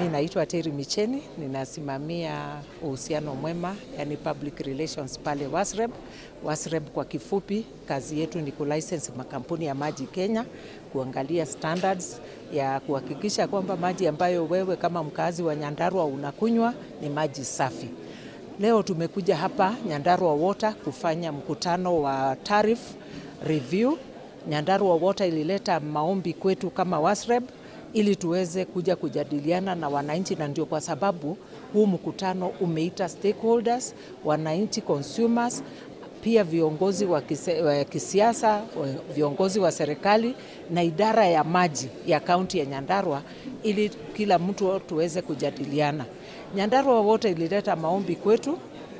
naitwa Terry Micheni, ninasimamia uhusiano mwema, yani public relations pale WASREB. WASREB kwa kifupi, kazi yetu ni kulicense makampuni ya maji Kenya, kuangalia standards ya kuhakikisha kwamba maji ambayo wewe kama mkazi wa Nyandarua unakunywa ni maji safi. Leo tumekuja hapa Nyandarua Water kufanya mkutano wa tariff review. Nyandarua Water ilileta maombi kwetu kama WASREB ili tuweze kuja kujadiliana na wananchi, na ndio kwa sababu huu mkutano umeita stakeholders, wananchi, consumers, pia viongozi wa kise- wa kisiasa, viongozi wa serikali na idara ya maji ya kaunti ya Nyandarua ili kila mtu tuweze kujadiliana. Nyandarua wote ilileta maombi kwetu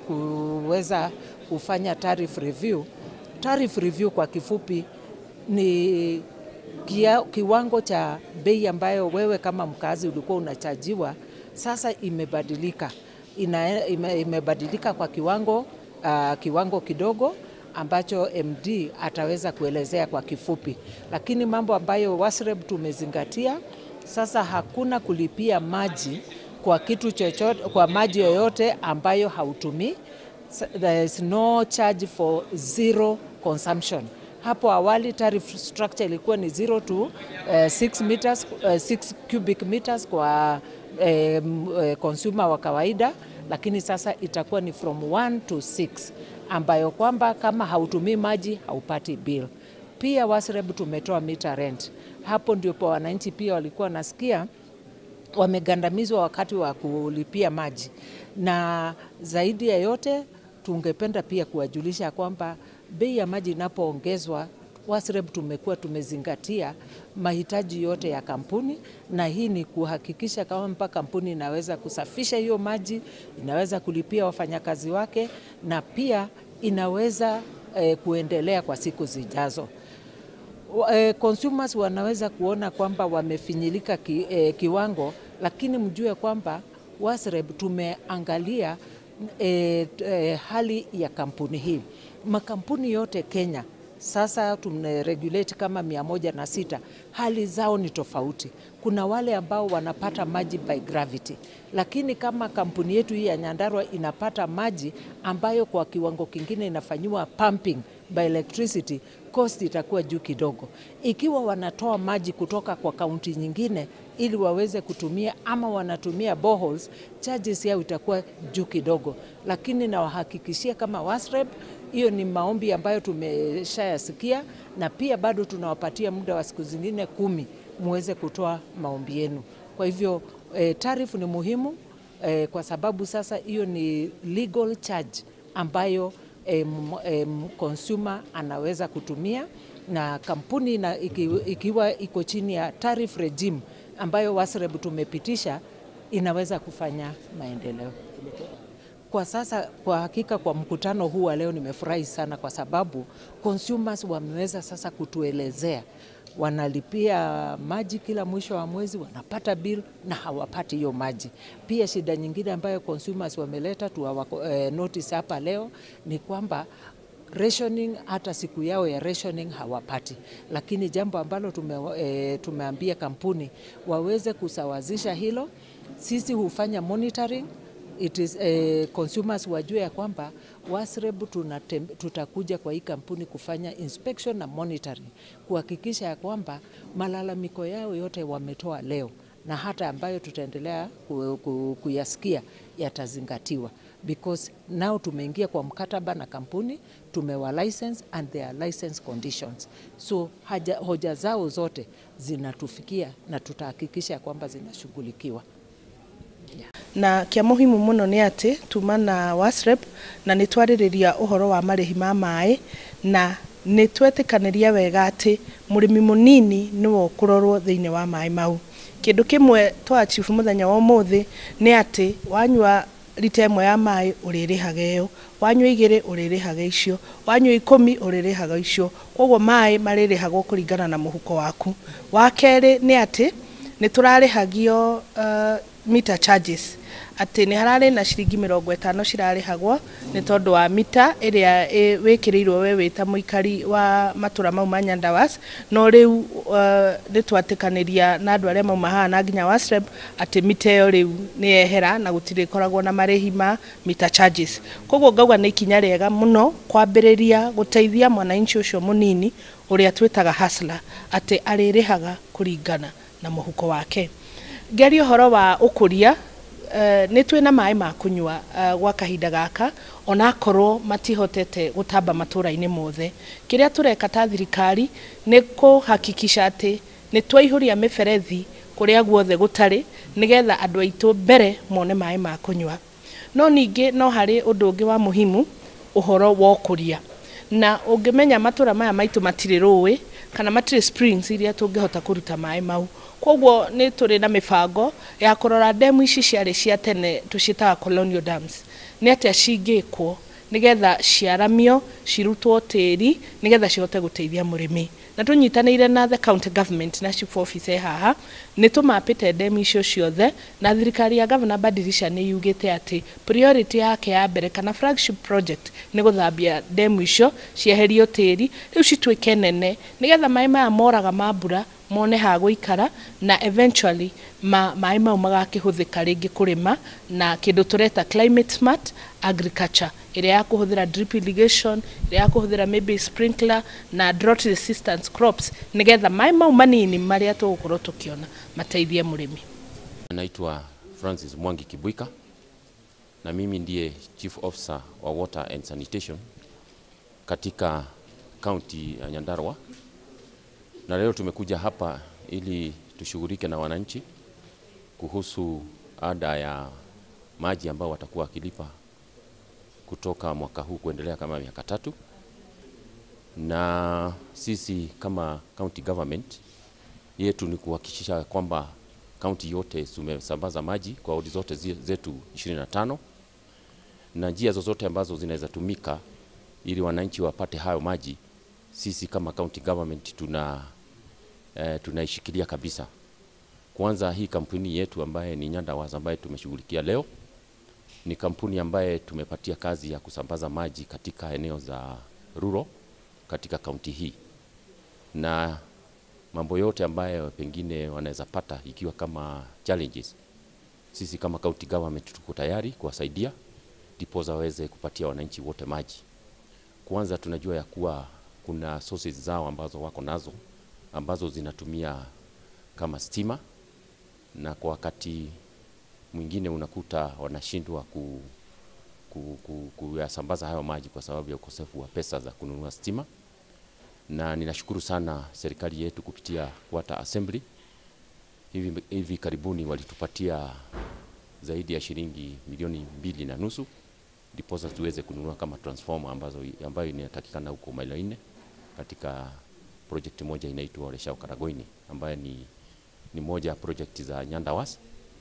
kuweza kufanya tariff review. Tariff review kwa kifupi ni kia, kiwango cha bei ambayo wewe kama mkazi ulikuwa unachajiwa sasa imebadilika. Ina, ime, imebadilika kwa kiwango uh, kiwango kidogo ambacho MD ataweza kuelezea kwa kifupi, lakini mambo ambayo WASREB tumezingatia sasa, hakuna kulipia maji kwa kitu chochote, kwa maji yoyote ambayo hautumii. There is no charge for zero consumption. Hapo awali tariff structure ilikuwa ni 0 to uh, 6 meters, uh, 6 cubic meters kwa um, uh, consumer wa kawaida, lakini sasa itakuwa ni from 1 to 6 ambayo kwamba kama hautumii maji haupati bill. Pia WASREB tumetoa meter rent. Hapo ndipo wananchi pia walikuwa nasikia wamegandamizwa wakati wa kulipia maji, na zaidi ya yote tungependa pia kuwajulisha kwamba bei ya maji inapoongezwa WASREB tumekuwa tumezingatia mahitaji yote ya kampuni, na hii ni kuhakikisha kwamba kampuni inaweza kusafisha hiyo maji, inaweza kulipia wafanyakazi wake na pia inaweza eh, kuendelea kwa siku zijazo. Eh, consumers wanaweza kuona kwamba wamefinyilika ki, eh, kiwango, lakini mjue kwamba WASREB tumeangalia eh, eh, hali ya kampuni hii. Makampuni yote Kenya sasa tumeregulate kama mia moja na sita. Hali zao ni tofauti. Kuna wale ambao wanapata maji by gravity, lakini kama kampuni yetu hii ya Nyandarua inapata maji ambayo kwa kiwango kingine inafanyiwa pumping by electricity, cost itakuwa juu kidogo. Ikiwa wanatoa maji kutoka kwa kaunti nyingine ili waweze kutumia ama wanatumia boreholes, charges yao itakuwa juu kidogo, lakini nawahakikishia kama WASREB hiyo ni maombi ambayo tumeshayasikia, na pia bado tunawapatia muda wa siku zingine kumi muweze kutoa maombi yenu. Kwa hivyo eh, tarifu ni muhimu eh, kwa sababu sasa hiyo ni legal charge ambayo eh, eh, consumer anaweza kutumia na kampuni na iki, ikiwa iko chini ya tariff regime ambayo WASREB tumepitisha inaweza kufanya maendeleo. Kwa sasa, kwa hakika, kwa mkutano huu wa leo nimefurahi sana, kwa sababu consumers wameweza sasa kutuelezea wanalipia maji kila mwisho wa mwezi, wanapata bill na hawapati hiyo maji. Pia shida nyingine ambayo consumers wameleta tu eh, notice hapa leo ni kwamba rationing hata siku yao ya rationing hawapati, lakini jambo ambalo tume, e, tumeambia kampuni waweze kusawazisha hilo. Sisi hufanya monitoring it is, eh, consumers wajue ya kwamba WASREB tutakuja kwa hii kampuni kufanya inspection na monitoring kuhakikisha ya kwamba malalamiko yao yote wametoa leo na hata ambayo tutaendelea ku, ku, kuyasikia yatazingatiwa because now tumeingia kwa mkataba na kampuni tumewa license and their license conditions so haja, hoja zao zote zinatufikia na tutahakikisha kwamba zinashughulikiwa. na kia muhimu muno ni ati tuma na WASREB na nĩ twarĩrĩria ũhoro wa marĩhi ma maĩ na nĩ twetĩkanĩria wega atĩ mũrĩmi mũnini nĩwe ũkũrorwo thĩinĩ wa maĩ mau kĩndũ kĩmwe twa chief mũthenya wa ũmũthĩ nĩ atĩ wanyua rita ĩmwe ya maĩ ũrĩrĩhaga ĩyo wanyua igĩrĩ ũrĩrĩhaga icio wanyua ikũmi ũrĩrĩhaga icio koguo maĩ marĩrĩhagwo kũringana na mũhuko waku wa kerĩ nĩ atĩ nĩ tũrarĩhagio uh, meter charges atä nä hararä na ciringi mä rongo ätano cirarĩhagwo nä tondũ wa mita ĩrĩa wä kä rä irwo we wä ta må ikari wa matå ra mau ma nyandawas no rä u nä twatä kanä ria na andå arä a mauma haha na nginya wasreb atä mita ä yo rä u nä yehera na gå tirä koragwo na marä hi ma mita charges koguo ngauga nä ikinya rĩega mũno kwambä rä ria gå teithia mwananchi å cio må nini å rä a twä taga hasla atä arä rä haga kå ringana na må huko wake ngeria å horo wa å kå ria nä twä na maä ma kå nyua gwa kahinda gaka onakorwo matihotete gå tamba matå ra-inä mothe kä rä a tå reka ta thirikari nä kå hakikisha atä nä twaihå ria mä berethi kå rä a guothe gå tarä nä getha andå aitå mbere mone maä ma kå nyua no ningä no harä å ndå å ngä wa muhimu å horo wa å kå ria na å ngä menya matå ra maya maitå matirä rå ä kana matirä springs iria tå ngä hota kå ruta maä mau koguo nä tå rä na mä bango ya kå rora ndemu ici ciarä cia tene tå ciätaga colonial dams nä atä cingä kwo nä getha ciaramio cirutwo tä ri nä getha cihote gå teithia må rä mi na tå nyitanä ire na the county government na chief office haha nä tå mapä te ndemu icio ciothe na thirikari ya gavana badirisha nä yugä te atä priority yake ya mbere kana flagship project nä gå thambia ndemu icio cieherio tä ri rä u cituä ke nene nä getha maä maya moraga ma mbura mone ha gũikara na eventually ma maĩ mau magakĩhũthĩka rĩngĩ kũrĩma na kĩndũ tũreta climate smart agriculture ĩrĩa ya kũhũthĩra drip irrigation ĩrĩa ya kũhũthĩra maybe sprinkler na drought resistant crops nĩgetha maĩ mau manini marĩa tũgũkorwo tũkĩona mateithie mũrĩmi. Naitwa Francis Mwangi Kibuika na mimi ndiye Chief Officer wa Water and Sanitation katika kaunti ya Nyandarua na leo tumekuja hapa ili tushughulike na wananchi kuhusu ada ya maji ambao watakuwa wakilipa kutoka mwaka huu kuendelea kama miaka tatu, na sisi kama county government yetu ni kuhakikisha kwamba kaunti yote tumesambaza maji kwa wodi zote zetu 25 na njia zozote ambazo zinaweza tumika ili wananchi wapate hayo maji, sisi kama county government tuna eh, tunaishikilia kabisa. Kwanza hii kampuni yetu ambaye ni Nyandawas ambaye tumeshughulikia leo ni kampuni ambaye tumepatia kazi ya kusambaza maji katika eneo za rural katika kaunti hii, na mambo yote ambayo pengine wanaweza pata ikiwa kama challenges, sisi kama county government tuko tayari kuwasaidia ndiposa waweze kupatia wananchi wote maji. Kwanza tunajua ya kuwa kuna sources zao ambazo wako nazo ambazo zinatumia kama stima, na kwa wakati mwingine unakuta wanashindwa ku, ku, ku, kuyasambaza hayo maji kwa sababu ya ukosefu wa pesa za kununua stima. Na ninashukuru sana serikali yetu kupitia Water Assembly hivi, hivi karibuni walitupatia zaidi ya shilingi milioni mbili na nusu ndiposa tuweze kununua kama transformer ambazo, ambayo inatakikana huko mailo nne katika project moja inaitwa Oleshao Karagoini ambayo ni, ni moja ya project za Nyandawas.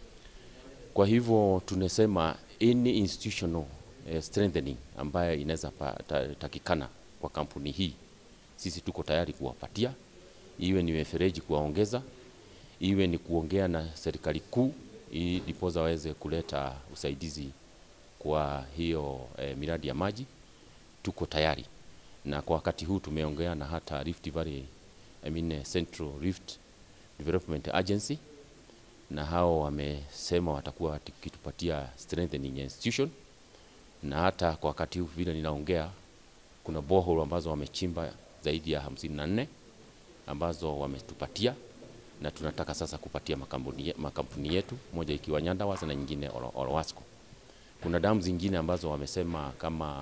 Kwa hivyo tunasema any institutional uh, strengthening ambayo inaweza takikana kwa kampuni hii, sisi tuko tayari kuwapatia, iwe ni mifereji kuwaongeza, iwe ni kuongea na serikali kuu ili ndiposa waweze kuleta usaidizi kwa hiyo eh, miradi ya maji, tuko tayari na kwa wakati huu tumeongea na hata Rift Valley, I mean Central Rift Development Agency, na hao wamesema watakuwa wakitupatia strengthening institution, na hata kwa wakati huu vile ninaongea, kuna borehole ambazo wamechimba zaidi ya hamsini na nne ambazo wametupatia, na tunataka sasa kupatia makampuni, makampuni yetu moja ikiwa Nyandawas na nyingine Olowasco. Kuna damu zingine ambazo wamesema kama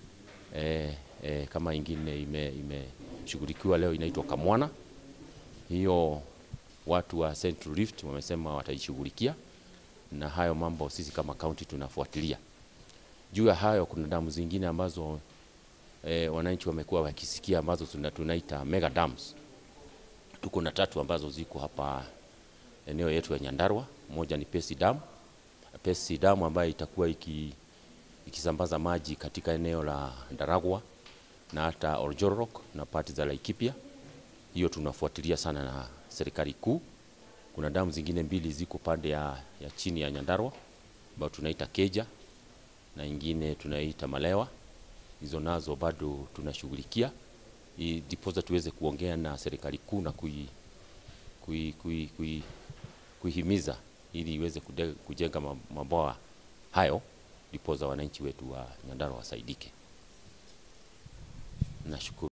eh, E, kama ingine imeshughulikiwa ime leo inaitwa Kamwana. Hiyo watu wa Central Rift wamesema wataishughulikia, na hayo mambo sisi kama county tunafuatilia. Juu ya hayo, kuna damu zingine ambazo e, wananchi wamekuwa wakisikia ambazo tunaita mega dams. Tuko na tatu ambazo ziko hapa eneo yetu ya Nyandarua. Moja ni Pesi Dam, Pesi Dam ambayo itakuwa iki, ikisambaza maji katika eneo la Ndaragwa na hata Oljorok na pati za Laikipia. Hiyo tunafuatilia sana na serikali kuu. Kuna damu zingine mbili ziko pande ya, ya chini ya Nyandarua ambayo tunaita Keja na ingine tunaita Malewa. Hizo nazo bado tunashughulikia ili ndiposa tuweze kuongea na serikali kuu na kui, kui, kui, kui, kuihimiza ili iweze kude- kujenga ma- mabwawa hayo ndiposa wananchi wetu wa Nyandarua wasaidike.